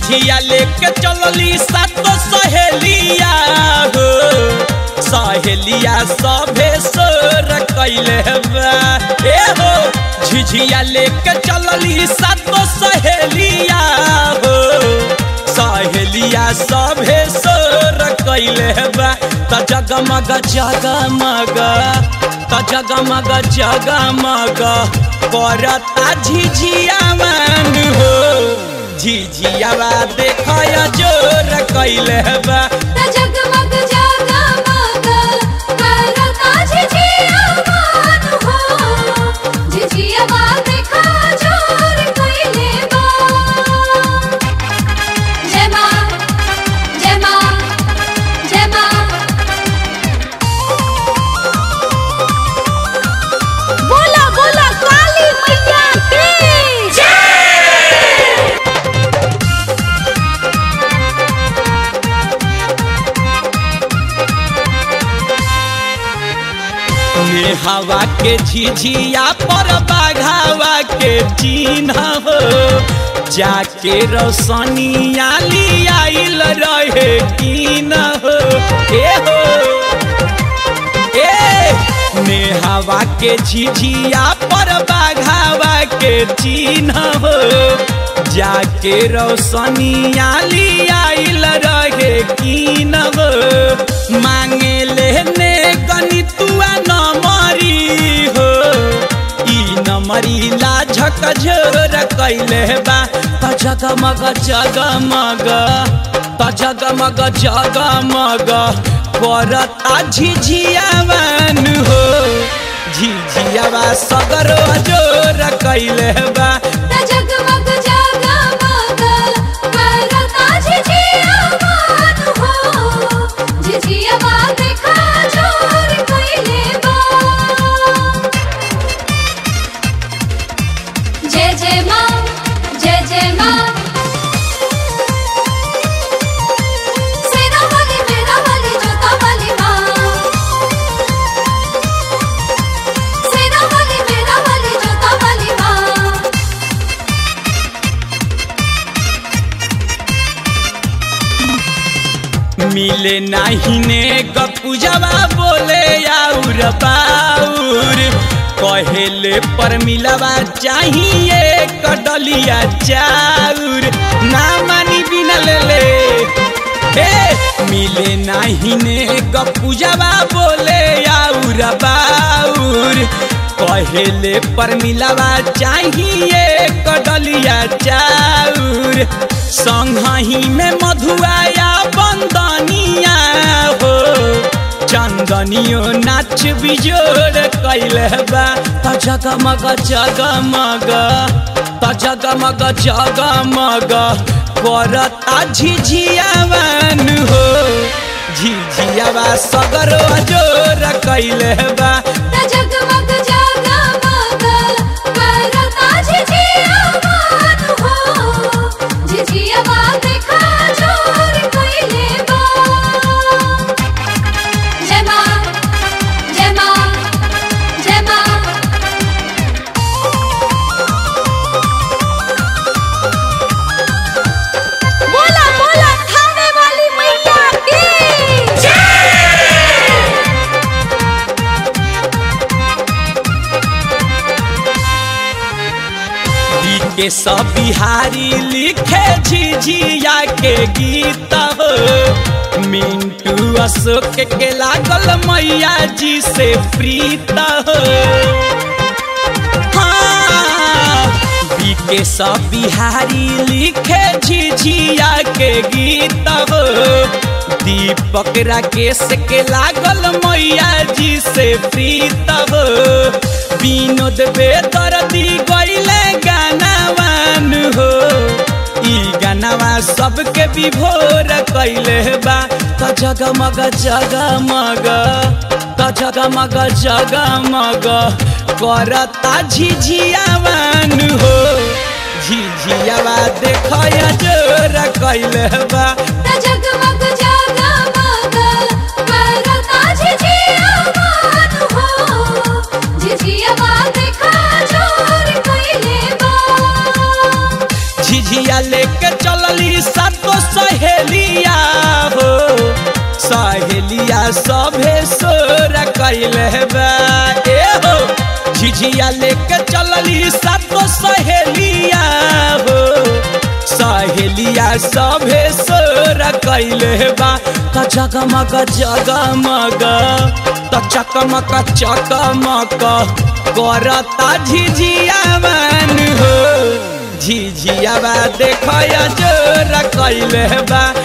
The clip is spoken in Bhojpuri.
झिझिया लेके चलली सातो सहेलिया हो सहेलिया सभे सोर कैले बा ए हो झिझिया लेके चलली सातो सहेलिया हो सहेलिया सभे सोर कैले बा त जगमग जगमग त जगमग जगमग करता झिझिया मान हो झिझियावा देखय जोर कैले बा त जगमग जगमग करता झिझिया मान हो झिझियावा देखा जोर कैले बा जय माँ जय माँ जय माँ बोला बोला काली मैया की हवा के झिझिया पर बाघावा के चिन्ह हो जाके रोशनिया लियाइल रहे की न हो ए हो ए नेहावा के झिझिया पर बाघावा के चिन्ह हो जाके रोशनिया लियाइल रहे की न हो मांगे लेने गणितुआ न मरी हो ई न मरी लाझक झोर कैले बा त जगमग जगमग त जगमग जगमग करता झिझियावन हो झिझियावा सगरो जोर कैले बा त जगमग जगमग करता झिझिया मान हो झिझियावा देखा जोर कैले बा जय जय माँ जय जय माँ सेना वाली मेरा वाली जोता वाली माँ सेना वाली मेरा वाली जोता वाली माँ मिले नाही ने गपुजवा बोले आउर बाउर कहेले पर मिलवा चाहिए कडलिया चाउर ना मानी बिना ले ले हे मिले नाही ने गपुजवा बोले आउर बाउर कहेले पर मिलवा चाहिए कडलिया चाउर संगही में मधुआया बंदनिया हो चंदनियो नाच बिजोड़ कैले बा त जगमग जगमग त जगमग जगमग करता झिझियावन हो झिझियावा सगरो जोर कैले बा त जगमग जगमग करता झिझिया मान हो झिझियावा देखा जोर कैले बा जय माँ जय माँ जय माँ बोला बोला खाने वाली मैया की के सब बिहारी लिखे झिझिया के गीत हो मिंटू अशोक के लागल मैया जी से प्रीत हो हाँ, बीके सब बिहारी लिखे झिझिया के गीत हो दीपक राकेश के लागल मैया जी से प्रीत हो विनोद बेदर्दी गईले गानावान हो ई गानावा सबके विभोर कैले बा त जगमग जगमग त जगमग जगमग करता झिझियावान हो झिझियावा देखय जोर कैले बा त जगमग जगमग करता झिझिया मान हो झिझियावा देखा जोर कैले बा झिझिया लेके चलली सा बा ए हो झिझिया लेके चलली सातो सहेलिया हो सहेलिया सभे सोर कैले बा त जगमग जगमग त चकमक चकमक करता झिझिया मन हो झिझिया बा देख जोर कैले बा